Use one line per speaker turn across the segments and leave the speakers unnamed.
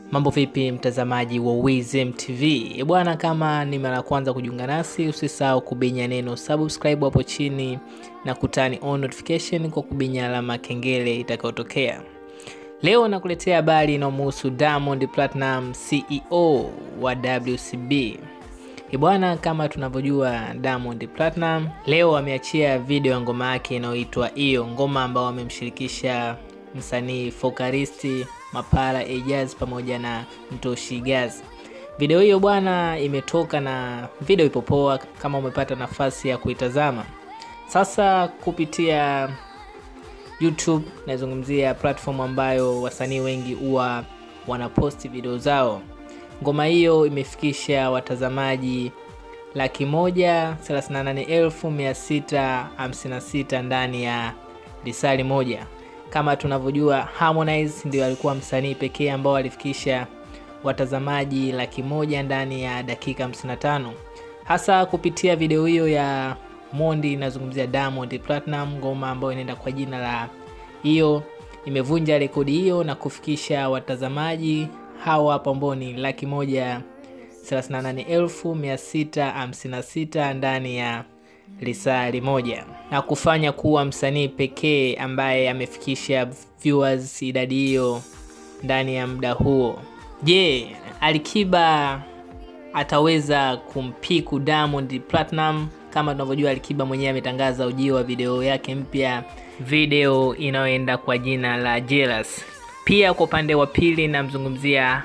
Mambo vipi mtazamaji wa Wizem TV? E bwana, kama ni mara ya kwanza kujiunga nasi, usisahau kubinya neno subscribe hapo chini na kutani on notification kwa kubinya alama kengele itakayotokea. Leo nakuletea habari inayomhusu Diamond Platinum, CEO wa WCB. E bwana, kama tunavyojua Diamond Platinum leo ameachia video ya ngoma yake inayoitwa Iyo, ngoma ambayo amemshirikisha msanii Fokaristi Mapara Ejaz pamoja na Mtoshi Gaz. Video hiyo bwana imetoka na video ipo poa, kama umepata nafasi ya kuitazama. Sasa kupitia YouTube, nazungumzia platform ambayo wasanii wengi huwa wanaposti video zao. Ngoma hiyo imefikisha watazamaji laki moja thelathini na nane elfu mia sita hamsini na sita ndani ya lisali moja. Kama tunavyojua Harmonize ndio alikuwa msanii pekee ambao alifikisha watazamaji laki moja ndani ya dakika 55, hasa kupitia video hiyo ya Mondi. Inazungumzia Diamond Platinum, ngoma ambayo inaenda kwa jina la hiyo, imevunja rekodi hiyo na kufikisha watazamaji hawa hapo ambao ni laki moja thelathini na nane elfu mia sita hamsini na sita ndani ya lisali moja na kufanya kuwa msanii pekee ambaye amefikisha viewers idadi hiyo ndani ya muda huo. Je, Alikiba ataweza kumpiku Diamond Platinum? Kama tunavyojua Alikiba mwenyewe ametangaza ujio wa video yake mpya, video inayoenda kwa jina la Jealous. Pia kwa upande wa pili namzungumzia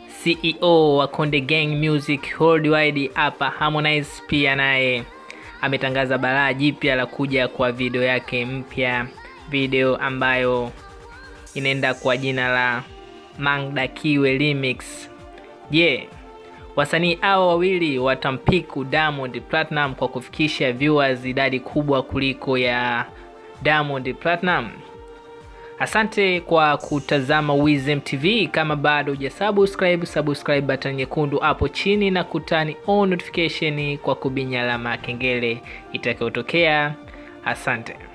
CEO wa Konde Gang Music Worldwide hapa Harmonize, pia naye ametangaza balaa jipya la kuja kwa video yake mpya, video ambayo inaenda kwa jina la Mangdakiwe Remix. Je, yeah, wasanii hao wawili watampiku Diamond Platinum kwa kufikisha viewers idadi kubwa kuliko ya Diamond Platinum? Asante kwa kutazama Wizem TV. Kama bado hujasubscribe, subscribe button nyekundu hapo chini na kutani on notification kwa kubinya alama ya kengele itakayotokea. Asante.